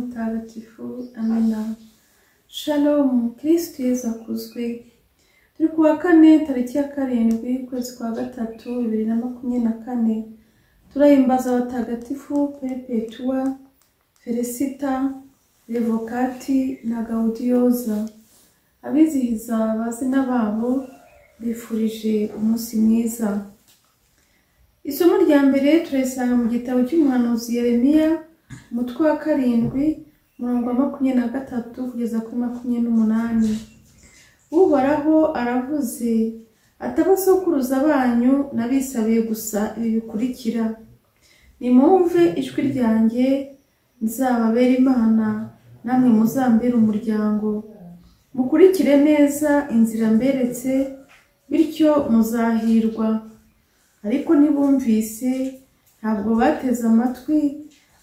mutagatifu amina shalom kirisitu yezu akuzwe turi ku wa kane tariki ya karindwi ukwezi kwa gatatu bibiri na makumyabiri na kane turahimbaza abatagatifu pepetuwa felicita revokati na gaudiyoza abizihiza abazina babo bifurije umunsi mwiza isomo rya mbere turarisanga mu gitabo cy'umuhanuzi yeremiya umutwe wa karindwi umurongo wa makumyabiri na gatatu kugeza kuri makumyabiri n'umunani uhoraho aravuze atabasokuruza banyu nabisabiye gusa ibi bikurikira nimwumve ijwi ryanjye nzababera imana namwe muzambere umuryango mukurikire neza inzira mberetse bityo muzahirwa ariko ntibumvise ntabwo bateze amatwi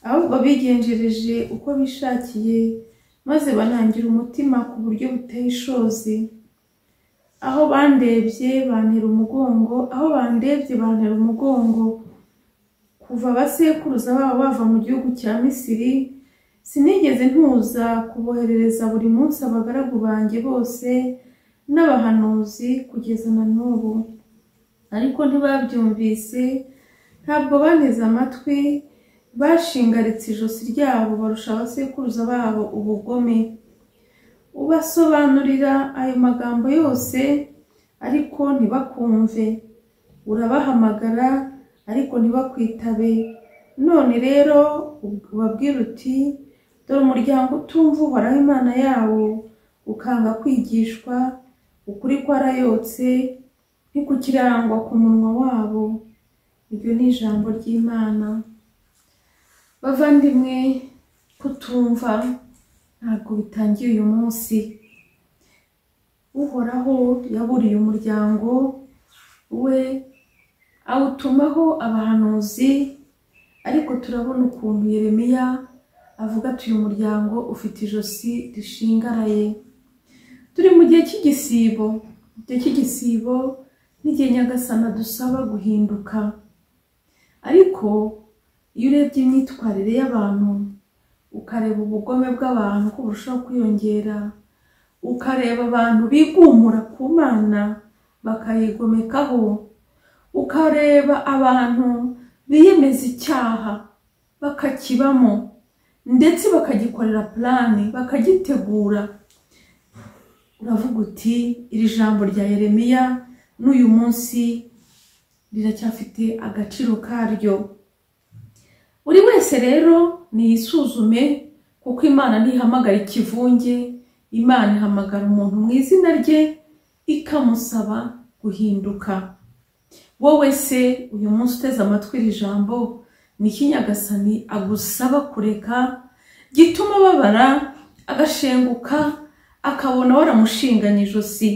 ahubwo bigenjereje uko bishakiye maze banangira umutima ku buryo buteye ishozi aho bandebye bantera umugongo aho bandebye bantera umugongo kuva abasekuruza babo bava mu gihugu cya misiri sinigeze ntuza kuboherereza buri munsi abagaragu banjye bose n'abahanuzi kugeza na n'ubu ariko ntibabyumvise ntabwo banteze amatwi bashingaritse ijosi ryabo barusha abasekuruza babo ubugome ubasobanurira ayo magambo yose ariko ntibakumve urabahamagara ariko ntibakwitabe none rero ubabwira uti dore umuryango utumva uhoraho imana yawo ukanga kwigishwa ukuri kwarayotse ntikukirangwa ku munwa wabo iryo ni ijambo ry'imana bavandimwe kutumva ntabwo bitangiye uyu munsi uhoraho yaburiye umuryango we awutumaho abahanuzi ariko turabona ukuntu yeremiya avuga ati uyu muryango ufite ijosi rishingaraye turi mu gihe cy'igisibo igihe cy'igisibo n'igihe nyagasana dusaba guhinduka ariko iyo urebye imyitwarire y'abantu ukareba ubugome bw'abantu ko burushaho kwiyongera ukareba abantu bigumura ku mana bakayigomekaho ukareba abantu biyemeza icyaha bakakibamo ndetse bakagikorera purani bakagitegura uravuga uti iri jambo rya yeremiya n'uyu munsi riracyafite agaciro karyo buri wese rero niyisuzume kuko imana ntihamagara ikivunge imana ihamagara umuntu mu izina rye ikamusaba guhinduka wowe se uyu munsi uteze amatwi iri jambo ni iki nyagasani agusaba kureka gituma ababara agashenguka akabona waramushinganye ijosi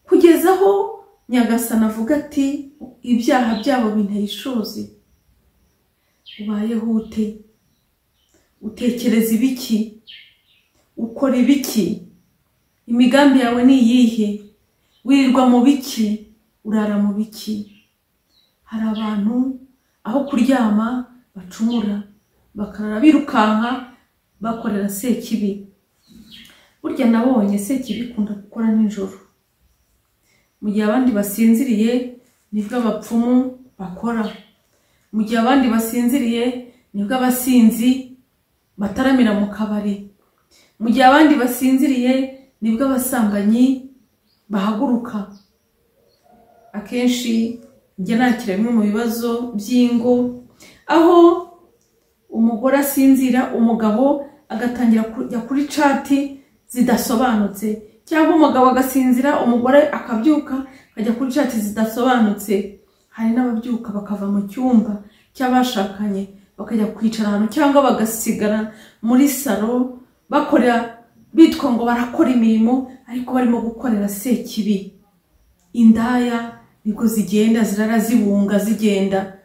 kugeza aho nyagasana avuga ati ibyaha byabo binteye ishozi ubayeho ute utekereza ibiki ukora ibiki imigambi yawe ni iyihe wirirwa mu biki urara mu biki hari abantu aho kuryama bacumura bakarara birukanka bakorera sekibi burya nabonye se kibikunda gukora nijoro mu gihe abandi basinziriye nibwo abapfumu bakora mu gihe abandi basinziriye nibwo abasinzi bataramira mu kabari mu gihe abandi basinziriye nibwo abasambanyi bahaguruka akenshi njya nakira bimwe mu bibazo by'ingo aho umugore asinzira umugabo agatangira kujya kuri cati zidasobanutse cyangwa umugabo agasinzira umugore akabyuka akajya kuri cati zidasobanutse hari n'ababyuka bakava mu cyumba cy'abashakanye bakajya kwicara ahantu cyangwa bagasigara muri salo bakora bitwa ngo barakora imirimo ariko barimo gukorera sekibi indaya nibwo zigenda zirara zibunga zigenda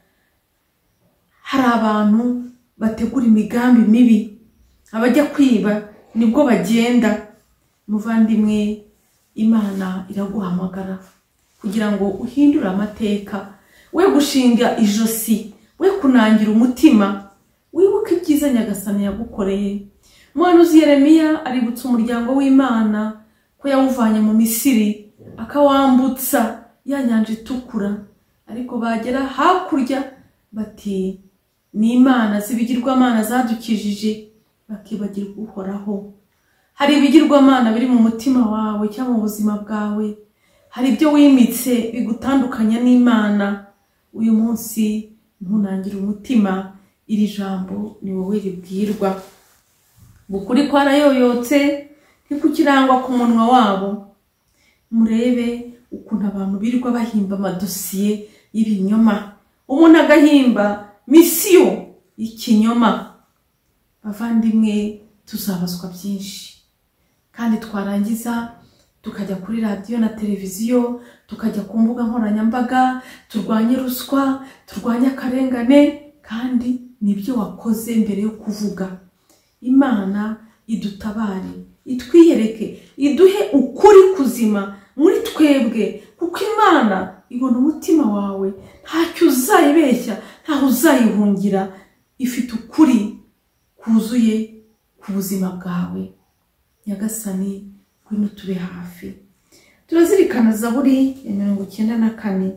hari abantu bategura imigambi mibi abajya kwiba nibwo bagenda muvandimwe imana iraguhamagara kugira ngo uhindure amateka we gushinga ijosi we kunangira umutima wiwe wibuke ibyiza nyagasani yagukoreye umuhanuzi yeremiya aributsa umuryango w'imana ko yawuvanye mu misiri akawambutsa ya nyanja itukura ariko bagera hakurya bati ni imana z'ibigirwamana zadukijije bakibagirwa uhoraho hari ibigirwamana biri mu mutima wawe cyangwa mu buzima bwawe hari ibyo wimitse bigutandukanya n'imana uyu munsi ntunangire umutima iri jambo ni wowe ribwirwa ukuri kwarayoyotse ntikukirangwa ku munwa wabo murebe ukuntu abantu birirwa bahimba amadosiye y'ibinyoma umuntu agahimba misiyo y'ikinyoma bavandimwe tuzabazwa byinshi kandi twarangiza tukajya kuri radiyo na televiziyo tukajya ku mbuga nkoranyambaga turwanye ruswa turwanye akarengane kandi nibyo wakoze mbere yo kuvuga imana idutabare itwiyereke iduhe ukuri kuzima muri twebwe kuko imana ibona umutima wawe ntacyo uzayibeshya ntaho uzayihungira ifite ukuri kuzuye ku buzima bwawe nyagasani ngwino tube hafi turazirikana zaburi ya mirongo icyenda na kane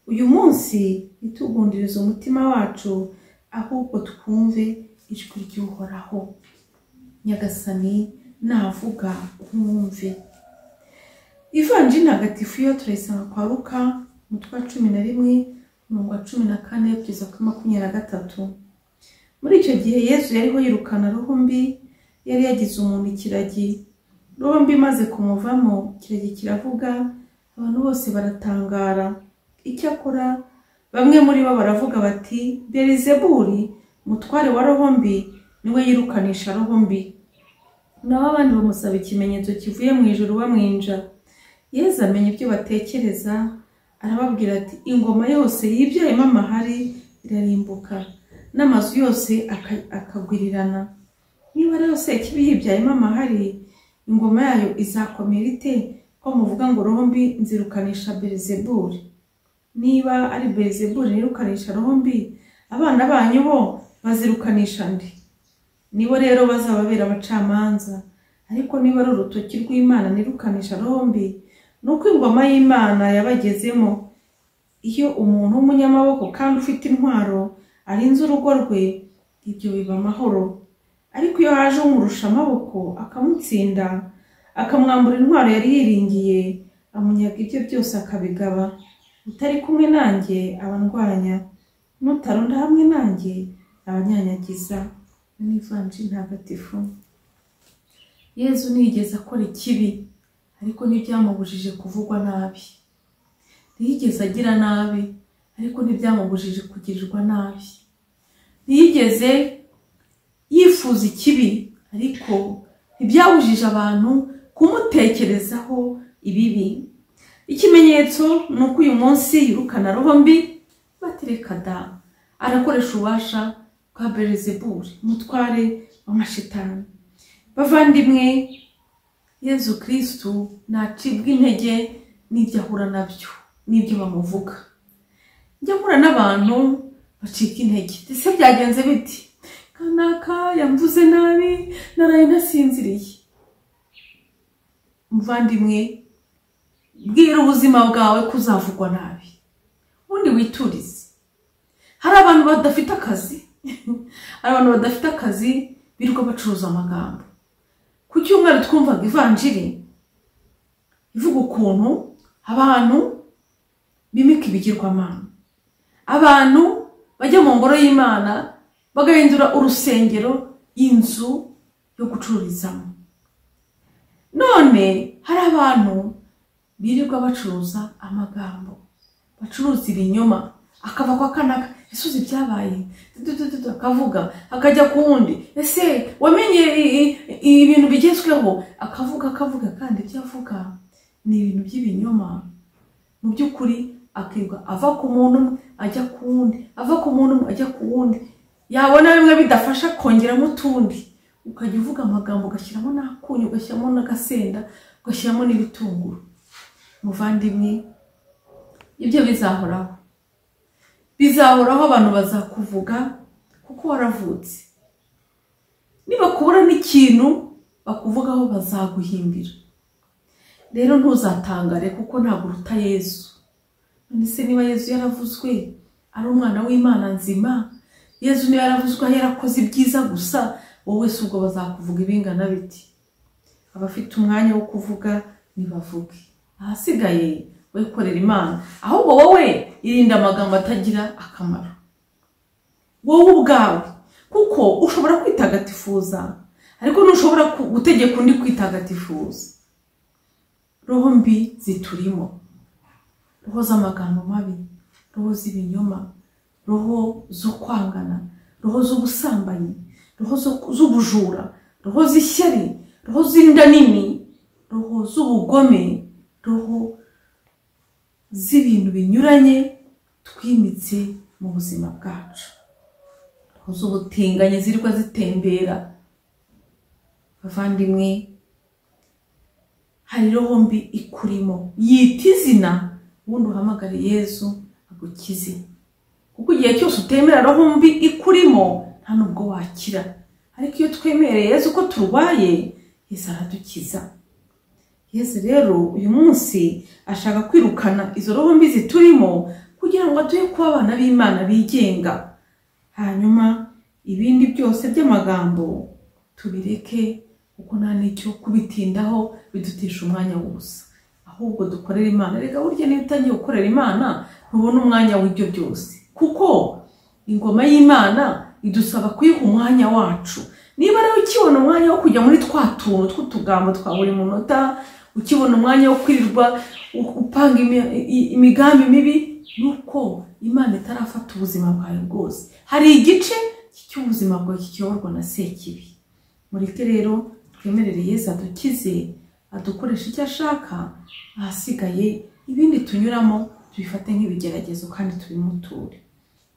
uyu munsi ntitugundirize umutima wacu ahubwo twumve ijwi ry'uhoraho nyagasani navuga nkumve ivanjini hagatifu yo turayisanga kwa ruka umutwe wa cumi na rimwe umurongo wa cumi na kane kugeza kuri makumyabiri na gatatu muri icyo gihe yesu yariho yirukana roho mbi yari yagize umuntu ikiragi roho mbi imaze kumuvamo ikiragi kiravuga abantu bose baratangara icyakora bamwe muri bo baravuga bati berizeburi umutware wa roho mbi niwe yirukanisha roho mbi naho abandi bamusaba ikimenyetso kivuye mu ijoro bamwinja yezu amenya ibyo batekereza arababwira ati ingoma yose yibyayemo amahari irarimbuka n'amazu yose aka- akagwirirana niba rero se kibi yibyayemo amahari ingoma yayo izakomera ite ko muvuga ngo roho mbi nzirukanisha berizeburi niba ari berizeburi nirukanisha roho mbi abana banyu bo bazirukanisha ndi nibo rero bazababera abacamanza ariko niba ari urutoki rw'imana nirukanisha rombi ni uko ingoma y'imana yabagezemo iyo umuntu w'umunyamaboko kandi ufite intwaro arinze urugo rwe ibyo biba amahoro ariko iyo haje umurusha amaboko akamutsinda akamwambura intwaro yari yiringiye amunyaga ibye byose akabigaba utari kumwe nanjye abandwanya n'utaronda hamwe nanjye abanyanyagiza n'ivanjiri ntagatifu yezu ntiyigeze akora ikibi ariko ntibyamubujije kuvugwa nabi ntiyigeze agira nabi ariko ntibyamubujije kugirirwa nabi ntiyigeze yifuza ikibi ariko ntibyabujije abantu kumutekerezaho ibibi ikimenyetso ni uko uyu munsi yirukana roho mbi batereka da arakoresha ububasha bwa berezeburi umutware w'amashitani bavandimwe yezu kirisitu ntacibwa intege n'ibyo ahura nabyo n'ibyo bamuvuga njya mpura n'abantu bacika intege ese byagenze biti kanaka yamvuze nabi naraye ntasinziriye muvandimwe bwira ubuzima bwawe ko uzavugwa nabi ubundi witurize hari abantu badafite akazi hari abantu badafite akazi birirwa bacuruza amagambo ku cyumweru twumvaga ivanjiri ivuga ukuntu abantu bimika ibigirwamana abantu bajya mu ngoro y'imana bagahindura urusengero inzu yo gucururizamo none hari abantu birirwa bacuruza amagambo bacuruza ibinyoma akava kwa kanaka ese uzi ibyabaye dudududu akavuga akajya ku wundi ese wamenye i- i- ibintu bigezweho akavuga akavuga kandi ibyo avuga ni ibintu by'ibinyoma mu by'ukuri akirirwa ava ku muntu umwe ajya ku wundi ava ku muntu umwe ajya ku wundi yabona bimwe bidafasha kongeramo utundi ukajya uvuga amagambo ugashyiramo n'akunyu ugashyiramo n'agasenda ugashyiramo n'ibitunguru muvandimwe ibyo bizahoraho bizahoraho abantu bazakuvuga kuko waravutse ikintu bakuvugaho bazaguhimbira rero ntuzatangare kuko ntabwo uruta yezu none se niba yezu yaravuzwe ari umwana w'imana nzima yezu niba yaravuzwe aho yarakoze ibyiza gusa wowe wese ubwo bazakuvuga ibingana biti abafite umwanya wo kuvuga ntibavuge ahasigaye wikorera imana ahubwo wowe irinda amagambo atagira akamaro wowe ubwawe kuko ushobora kwitagatifuza ariko ntushobora gutegeka undi kwitagatifuza roho mbi ziturimo roho z'amagambo mabi roho z'ibinyoma roho zo kwangana roho z'ubusambanyi roho z'ubujura roho z'ishyari roho z'inda nini roho z'ubugome roho z'ibintu binyuranye twimitse mu buzima bwacu roho z'ubutinganyi zirwa zitembera bavandimwe hari roho mbi ikurimo yita izina ubundi uhamagare yezu agukize kuko igihe cyose utemera roho mbi ikurimo nta nubwo wakira ariko iyo twemereye yezu ko turwaye yezu aradukiza yezu rero uyu munsi ashaka kwirukana izo roho mbi ziturimo kugira ngo atuye kuba abana b'imana bigenga hanyuma ibindi byose by'amagambo tubireke kuko nta n'icyo kubitindaho bidutesha umwanya w'ubusa ahubwo dukorera imana reka burya niba utangiye gukorera imana ntubone umwanya w'ibyo byose kuko ingoma y'imana idusaba kuyiha umwanya wacu niba rero ukibona umwanya wo kujya muri twa tuntu tw'utugambo twa buri munota ukibona umwanya wo kwirirwa upanga imigambi mibi nuko imana itarafata ubuzima bwawe bwose hari igice cy'ubuzima bwawe kiyoborwa na sekibi mureke rero twemerere yezu adukize adukoresha icyo ashaka ahasigaye ibindi tunyuramo tubifate nk'ibigeragezo kandi tubimuture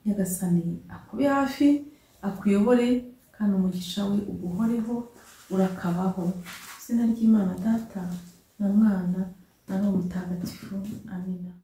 nyagasani akube hafi akuyobore kandi umugisha we uguhoreho urakabaho izina ry'imana data na mwana na roho mutagatifu amina